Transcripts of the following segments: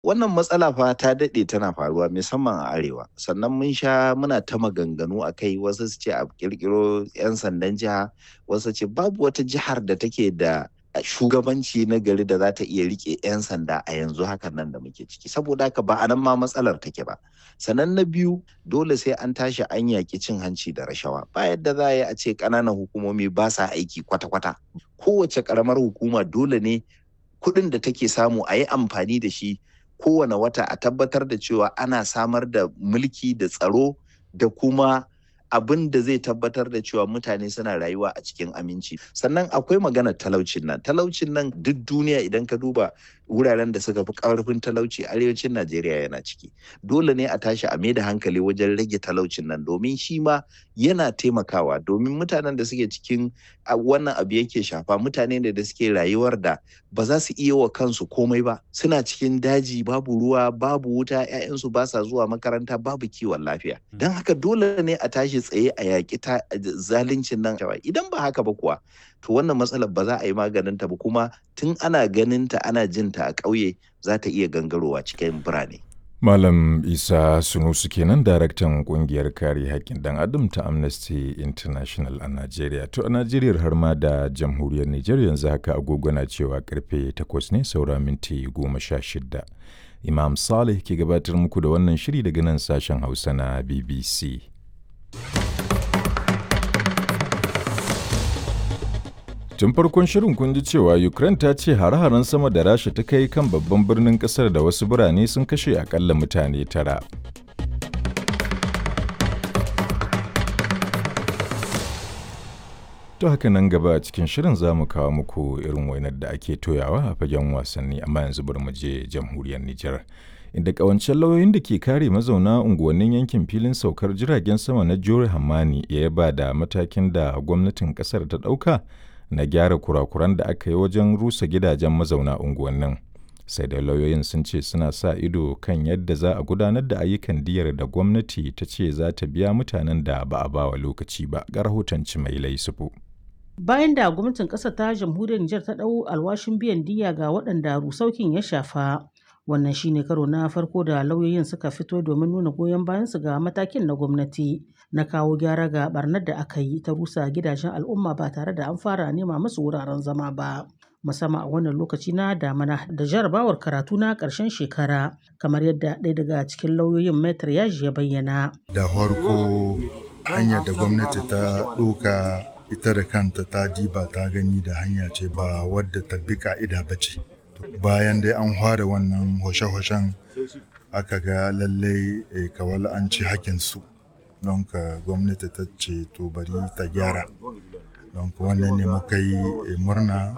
Wannan matsala fa ta daɗe tana faruwa musamman a arewa sannan mun sha muna ta maganganu a kai wasu su ce a ƙirƙiro 'yan sandan jiha wasu ce babu wata jihar da take da shugabanci na gari da za ta iya rike 'yan sanda a yanzu hakan nan da muke ciki saboda haka ba a nan ma matsalar take ba sannan na biyu dole sai an tashi an yaƙi cin hanci da rashawa ba yadda za a yi a ce ƙananan hukumomi ba sa aiki kwata-kwata kowace ƙaramar hukuma dole ne kuɗin da take samu a yi amfani da shi kowane wata a tabbatar da cewa ana samar da mulki da tsaro da kuma abin da zai tabbatar da cewa mutane suna rayuwa a cikin aminci sannan akwai maganar talaucin nan talaucin nan duk duniya idan ka duba wuraren da suka fi karfin talauci arewacin najeriya yana ciki dole ne a tashi a da hankali wajen rage talaucin nan domin shi ma yana taimakawa domin mutanen da suke cikin wannan abu yake shafa mutane ne da suke rayuwar da ba za su iya wa kansu komai ba suna cikin daji babu ruwa babu wuta 'ya'yansu ba sa zuwa makaranta babu kiwon lafiya don haka dole ne a tashi tsaye a yaƙi zaluncin nan idan ba haka ba kuwa to wannan matsalar ba za a yi maganin ta ba kuma tun ana ganin ta ana jin ta a ƙauye za ta iya gangarowa cikin birane. Malam Isa Sunusu kenan daraktan kungiyar kare haƙƙin ɗan adam ta Amnesty International a Najeriya. To a Najeriya har ma da jamhuriyar Nijar yanzu haka agogo na cewa karfe 8 ne saura minti 16. Imam Saleh ke gabatar muku da wannan shiri daga nan sashen Hausa na BBC. Tun farkon shirin kun ji cewa Ukraine ta ce hare-haren sama da Rasha ta kai kan babban birnin kasar da wasu birane sun kashe akalla mutane tara. To haka nan gaba a cikin shirin za mu kawo muku irin wainar da ake toyawa a fagen wasanni amma yanzu bari mu je jamhuriyar Nijar. Inda kawancen lauyoyin da ke kare mazauna unguwannin yankin filin saukar jiragen sama na Jore Hamani ya yaba da matakin da gwamnatin kasar ta ɗauka na gyara kurakuran da aka yi wajen rusa gidajen mazauna unguwannin. Sai da lauyoyin sun ce suna sa ido kan yadda za a gudanar da ayyukan diyar da gwamnati ta ce za ta biya mutanen da ba a bawa lokaci ba ga rahoton mai laisufu. Bayan da gwamnatin ƙasar ta jamhuriyar Nijar ta ɗau alwashin biyan diya ga waɗanda rusaukin ya shafa. Wannan shine karo na farko da lauyoyin suka fito domin nuna goyon bayansu ga matakin na gwamnati na kawo gyara ga barnar da aka yi ta rusa gidajen al'umma ba tare da an fara nema musu wuraren zama ba. musamman a wannan lokaci na damana da jarabawar karatu na ƙarshen shekara kamar yadda ɗaya daga cikin lauyoyin metar yaji ya bayyana. Da farko hanyar da gwamnati ta ɗauka ita da kanta ta diba ta gani da hanya ce ba wadda ta bi ka'ida ba ce. Bayan dai an fara wannan hoshe-hoshen aka ga lallai kawal an ci hakinsu don ka gwamnati ta ce to bari ta gyara. don wannan ne muka yi murna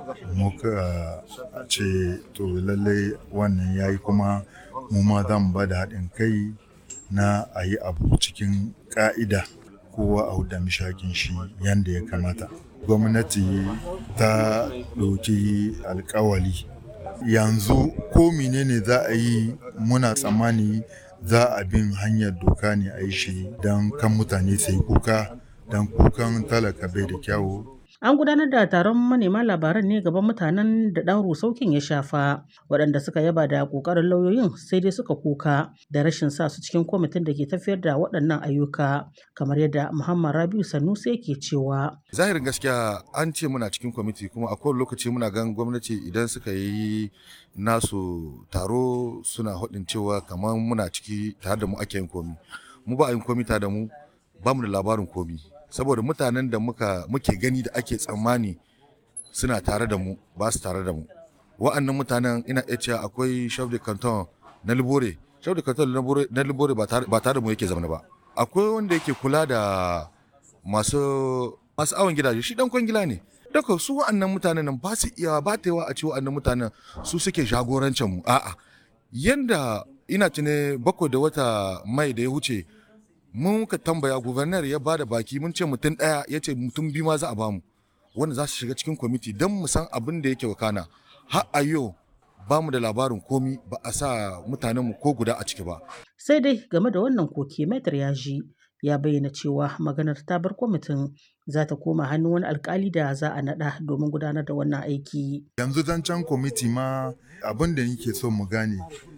muka ce to lallai wannan ya yi kuma mu ma za mu ba da haɗin kai na a yi abu cikin ƙa'ida kowa a huda mishakin shi yadda ya kamata gwamnati ta ɗauki alkawali yanzu ko menene za a yi muna tsammani za a bin hanyar doka ne a yi shi don kan mutane sai kuka don kukan talaka bai da kyawu. An gudanar da taron manema labaran ne gaban mutanen da ɗan rusaukin ya shafa waɗanda suka yaba da ƙoƙarin lauyoyin sai dai suka kuka da rashin sa su cikin kwamitin da ke tafiyar da waɗannan ayyuka kamar yadda Muhammad Rabiu Sanusi yake cewa. Zahirin gaskiya an ce muna cikin kwamiti kuma a kowane lokaci muna gan gwamnati idan suka yi nasu taro suna haɗin cewa kamar muna ciki tare da mu ake yin komi. Mu ba a yin komi tare da mu ba mu da labarin komi. saboda mutanen da muka muke gani da ake tsammani suna tare da mu ba su tare da mu wa'annan mutanen ina iya cewa akwai chef de canton na libore chef de canton na libore ba tare da mu yake zama ba akwai wanda yake kula da masu masu awon gidaje shi dan kwangila ne daga su wa'annan mutanen nan ba su iya ba ta yawa a ce wa'annan mutanen su suke jagorancin mu a'a yanda ina tune bakwai da wata mai da ya wuce mun ka tambaya gubernar ya bada baki mun ce mutum ɗaya ya ce mutum biyu ma za a bamu wanda za su shiga cikin kwamiti don mu san abin da yake wakana har a yau ba mu da labarin komi ba a sa mutanenmu ko guda a ciki ba. Sai dai game da wannan koke metar ya ji ya bayyana cewa maganar ta bar kwamitin za ta koma hannun wani alkali da za a naɗa domin gudanar da wannan aiki. Yanzu zancen kwamiti ma abin da nake so mu gane